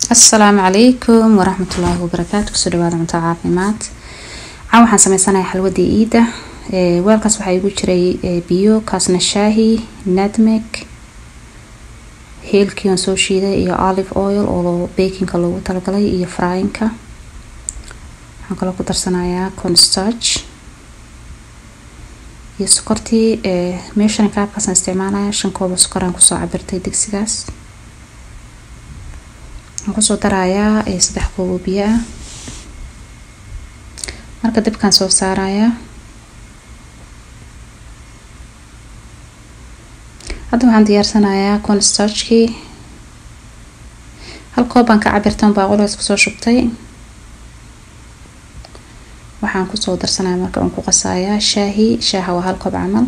asalaamu calaykum waraxmatullaahi wabarakaatu kusoo dhawaada cunto caafimaad caan waxaan sameysanayaa xalwadii iida weelkaas waxaa igu jiray biyo kaasna shaahi nadmeg heelkii aan soo shiiday iyo olive oil oo bakinka loogu talagalay iyo fryinka waxaan kaloo ku darsanayaa constarch iyo sokortii meeshan kaabkaasaan isticmaalaya shan koob oo sokoraan kusoo cabirtay digsigaas waxaan kusoo darayaa saddex koob oo biyo ah marka dibkaan soo saarayaa hadda waxaan diyaarsanayaa constarchkii hal koob baan ka cabirtan baaqulees kusoo shubtay waxaan kusoo darsanaya marka aan ku qasayaa shaahi shaaha waa hal koob camal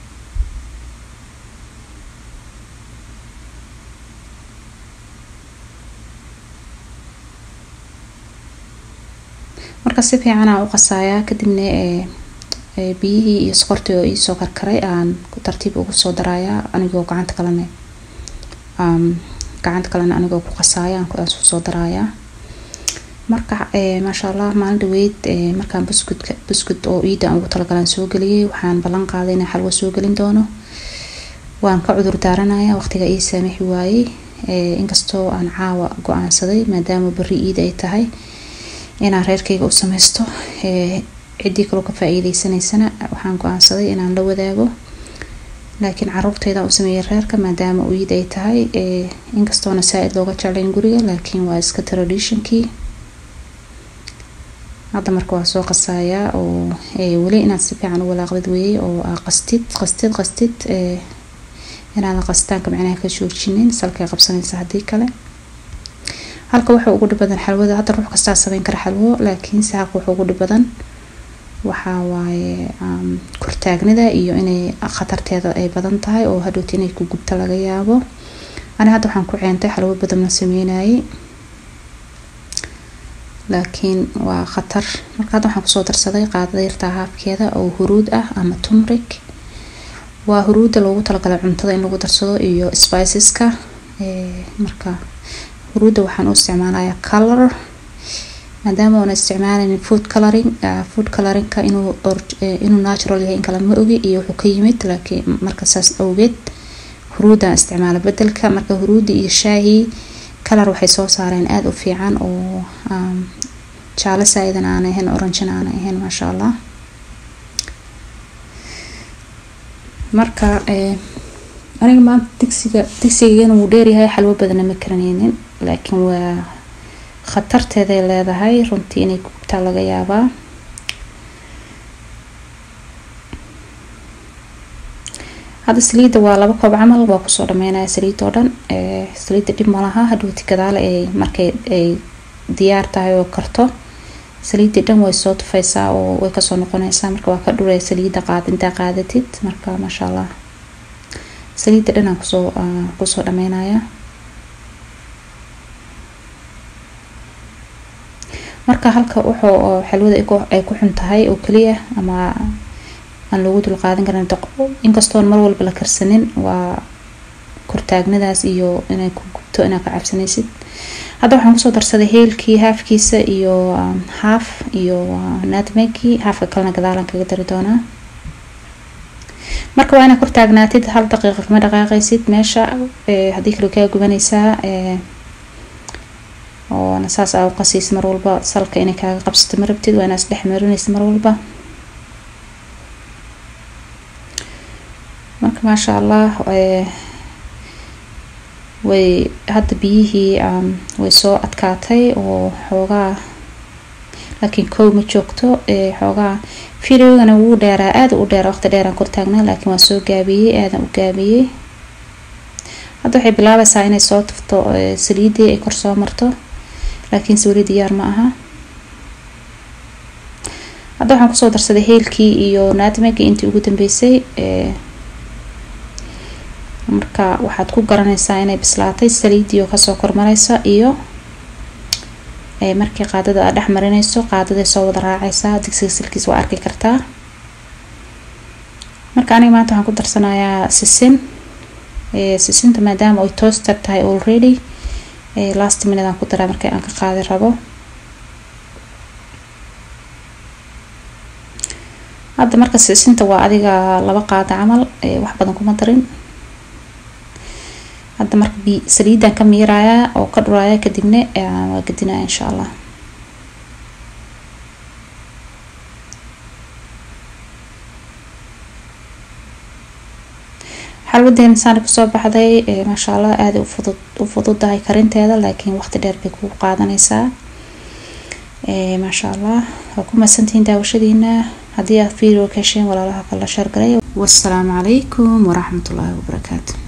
marka si fiican aan u qasayaa kadibna biyihii iyo sokortii oo iisoo karkaray aan tartiib ugu soo darayaa anigoo gacanta kalena gacanta kalena anigoo ku qasaaya aan soo darayaa marka maasha allah maalin dhaweyd markaan buskudka buskud oo iida aan ugu talagalaan soo geliyay waxaan ballan qaaday inaan xalwo soo gelin doono waan ka cudur daaranaya waqtiga ii saamixi waayey inkastoo aan caawa go-aansaday maadaama beri iid ay tahay inaan reerkayga u sameysto ciddii kaloo ka faa-iideysanaysana waxaan go-aansaday inaan la wadaago laakiin caruurteyda u sameeyay reerka maadaama iid ay tahay inkastoona saa-id looga jeclayn guriga laakiin waa iska traditionkii hadda marka waa soo qasayaa oo weli inaad si fiican u walaaqdid weeyey oo qastid qastid qastid inaadan qasitaanka micnaha ka joojinin salkay qabsanaysa haddii kale halka waxa ugu dhib badan xalwada hadda ruux kastaa sameyn kara xalwo laakiinse halka waxa ugu dhib badan waxaa waaye kortaagnida iyo inay khatarteeda ay badan tahay oo hadhowti inay ku gubta laga yaabo ani hadda waxaan ku ceentay xalwo badan la sameynayay laakiin waa khatar marka hadda waxaan kusoo darsaday qaadada yartaa haafkeeda oo huruud ah ama tumrik waa huruudda loogu talagalay cuntada in lagu darsado iyo spiceska marka huruudda waxaan u isticmaalayaa color maadaama oona isticmaalayn food coloring food coloringka inuu inuu natural yahay in kale ma ogi iyo wuxuu ka yimid laakiin marka saas awgeed huruuddaan isticmaala bedelka marka huruudda iyo shaahi color waxay soo saareen aada u fiican oo jaalo saa-idan aanay ahayn orangina aanay ahayn maasha allah marka aniga maanta digsiga digsigana wuu dheeryahay xalwo badana ma karaneynin laakiin waa khatarteeday leedahay runtii inay gubtaa laga yaabaa hadda saliidda waa laba koob camal waa kusoo dhameynaya saliid oo dhan saliidda dhib malaha hadhowti gadaale ay markay ay diyaar tahay oo karto saliiddii dhan way soo tufaysaa oo way kasoo noqonaysaa marka waa ka dhuraya saliidda qaad intaa qaadatid marka maasha allah saliidda dhan aan kusoo kusoo dhameynaya marka halka wuxuu xalwada ay ku xun tahay oo keliya ama aan loogu dul qaadan karin inkastoon mar walba la karsanin waa kortaagnadaas iyo inay ku gubto inaad ka cabsanaysid hadda waxaan kusoo darsaday heelkii haafkiisa iyo haaf iyo natmegii haafka kalena gadaalan kaga dari doonaa marka waa inaad kortaagnaatid hal daqiiqa kama dhaqaaqaysid meesha haddii kale kaa gubanaysaa oona saas aa u qasiis mar walba salka inay kaaga qabsato ma rabtid waa inaad isdhex marinaysid mar walba marka maasha allah way hadda biyihii way soo adkaatay oo xoogaa laakiin kow ma joogto xoogaa videogana wuu dheeraa aada u dheera waqti dheeraan kortaagnaa laakiin waa soo gaabiyey aadan u gaabiyey hadda waxay bilaabaysaa inay soo tufto saliidii ay kor soo marto laakiinse weli diyaar ma aha hadda waxaan kusoo darsaday heelkii iyo naatmegi intii ugu dambeysay marka waxaad ku garanaysaa inay bislaatay saliidii oo kasoo kormareysa iyo markii qaadada aad dhex marineyso qaadaday soo wada raaceysaa digsiga silkiis waa arki kartaa marka aniga maanta waxaan ku darsanayaa sisin sisinta maadaama ay toaster tahay already last minute aan ku daraa markii aan ka qaadi rabo hadda marka sisinta waa adiga laba qaada camal wax badan kuma darin hadda marka bi saliidan ka miirayaa oo ka dhuraya kadibna waa gedinaya insha allah xalwadeena saana kasoo baxday maasha allah aada ufudud u fududahay karinteeda laakiin waqti dheer bay kugu qaadanaysaa maasha allah waa ku mahadsantihiin daawashadiina haddii aad video ka hesheen walaalaha kala shargalay wassalaamu calaykum waraxmatullaahi wabarakaatu